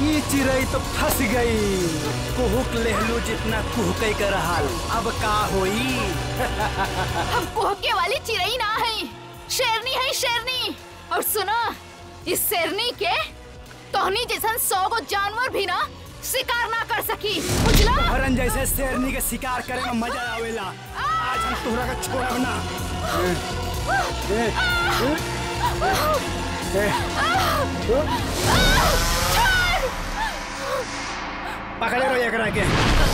ई चिड़ई तो फंस गई कुहुक लेहलू जितना कुहकै कर हाल अब का होई हम कुहके वाली चिड़ई ना है शेरनी है शेरनी और सुनो इस शेरनी के तोहनी जैसन सौ गो जानवर भी ना शिकार ना कर सकी बुझला हरन जैसे शेरनी के शिकार करे में मजा आवेला आज हम तोहरा का छोड़ब ना ए, ए, ए, पकड़े रहो एकरा के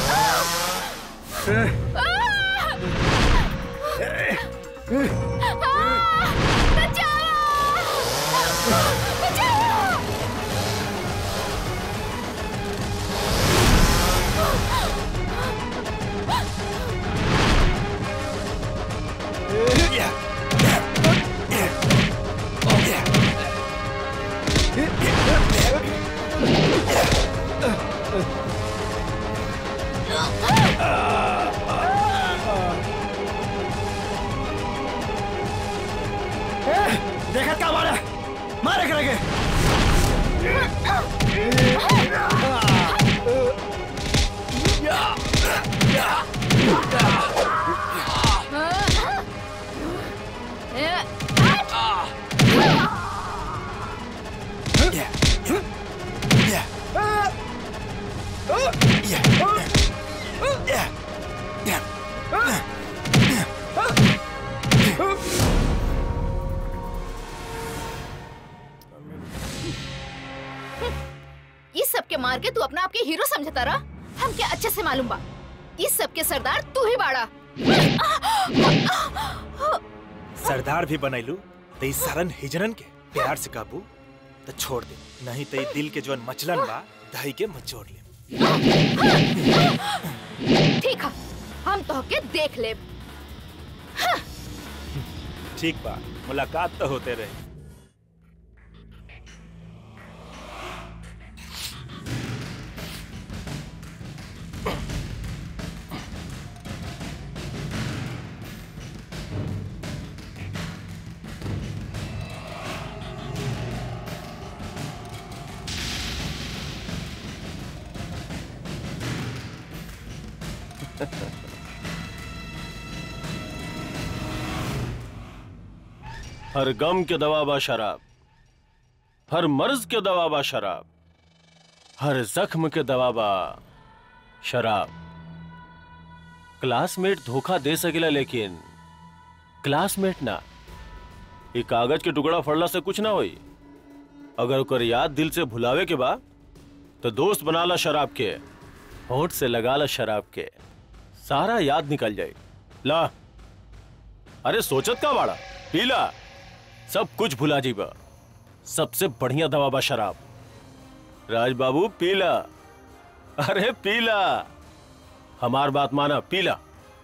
देखत का मारे मारे एकरा के इस सब के मार के तू अपना आपके हीरो समझता रहा हम क्या अच्छे से मालूम बा इस सब के सरदार तू ही बाड़ा सरदार भी बनैलू तो इस सारन हिजरन के प्यार से काबू तो छोड़ दे नहीं तो ई दिल के जोन मचलन बा दही के मचोड़ ले ठीक है हम तो के देख ले ठीक बा मुलाकात तो होते रहे हर गम के दवा बा शराब हर मर्ज के दवा बा शराब हर जख्म के दवा बा शराब क्लासमेट धोखा दे सकेला लेकिन क्लासमेट ना ये कागज के टुकड़ा फड़ला से कुछ ना होई अगर ओकर याद दिल से भुलावे के बा तो दोस्त बना ला शराब के होठ से लगा ला शराब के सारा याद निकल जाए ला अरे सोचत का बाड़ा पीला सब कुछ भुला जीबा सबसे बढ़िया दवा बा शराब राज बाबू पीला अरे पीला हमार बात माना पीला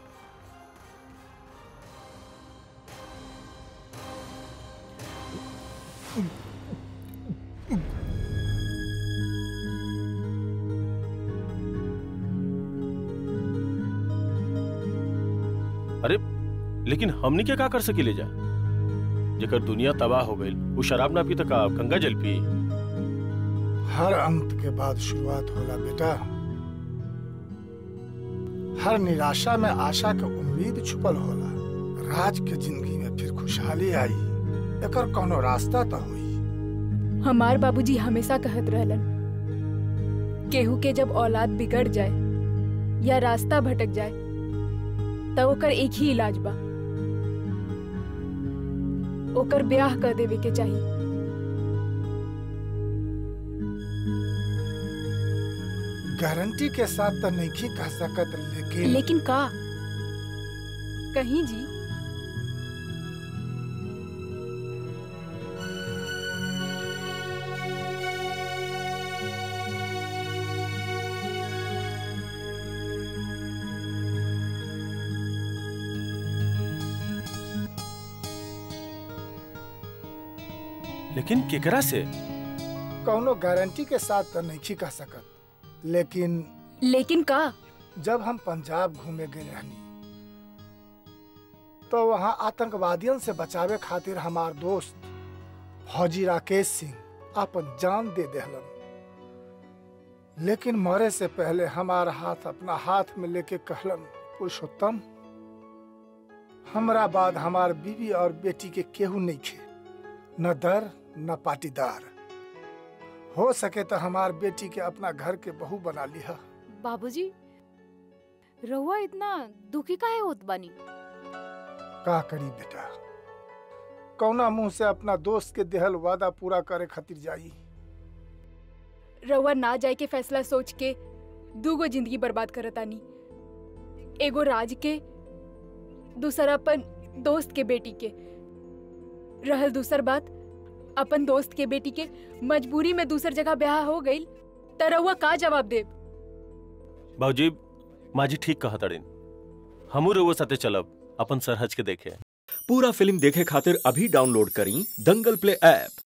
अरे लेकिन हमनी क्या का कर सकी ले जा जेकर दुनिया तबाह हो गई वो शराब ना पी तो का गंगा जल पी हर अंत के बाद शुरुआत होला बेटा हर निराशा में आशा के उम्मीद छुपल होला राज के जिंदगी में फिर खुशहाली आई एकर कोनो रास्ता तो हुई हमार बाबूजी हमेशा कहत रहलन केहू के जब औलाद बिगड़ जाए या रास्ता भटक जाए तब ओकर एक ही इलाज बा ओकर ब्याह कर देवे के चाहिए गारंटी के साथ तो नहीं कह सकत लेकिन लेकिन का कहीं जी लेकिन केकरा से कोनो गारंटी के साथ तो नहीं कह सकत लेकिन लेकिन का जब हम पंजाब घूमे गए रहनी तो वहाँ आतंकवादियों से बचावे खातिर हमार दोस्त फौजी राकेश सिंह अपन जान दे देहलन लेकिन मरे से पहले हमारा हाथ अपना हाथ में लेके कहलन पुरुषोत्तम हमरा बाद हमार बीवी और बेटी के केहू नहीं खे न दर न पाटीदार हो सके तो हमार बेटी के अपना घर के बहू बना लिहा बाबूजी रहुआ इतना दुखी काहे होत बानी का करी बेटा कौना मुंह से अपना दोस्त के देहल वादा पूरा करे खातिर जाई रउआ ना जाए के फैसला सोच के दूगो जिंदगी बर्बाद करतानी एगो राज के दूसरा अपन दोस्त के बेटी के रहल दूसर बात अपन दोस्त के बेटी के मजबूरी में दूसर जगह ब्याह हो गई त रउआ का जवाब देब बाबूजी माजी ठीक कहा तड़िन हमू रउआ साथे चलब अपन सरहज के देखे पूरा फिल्म देखे खातिर अभी डाउनलोड करी दंगल प्ले ऐप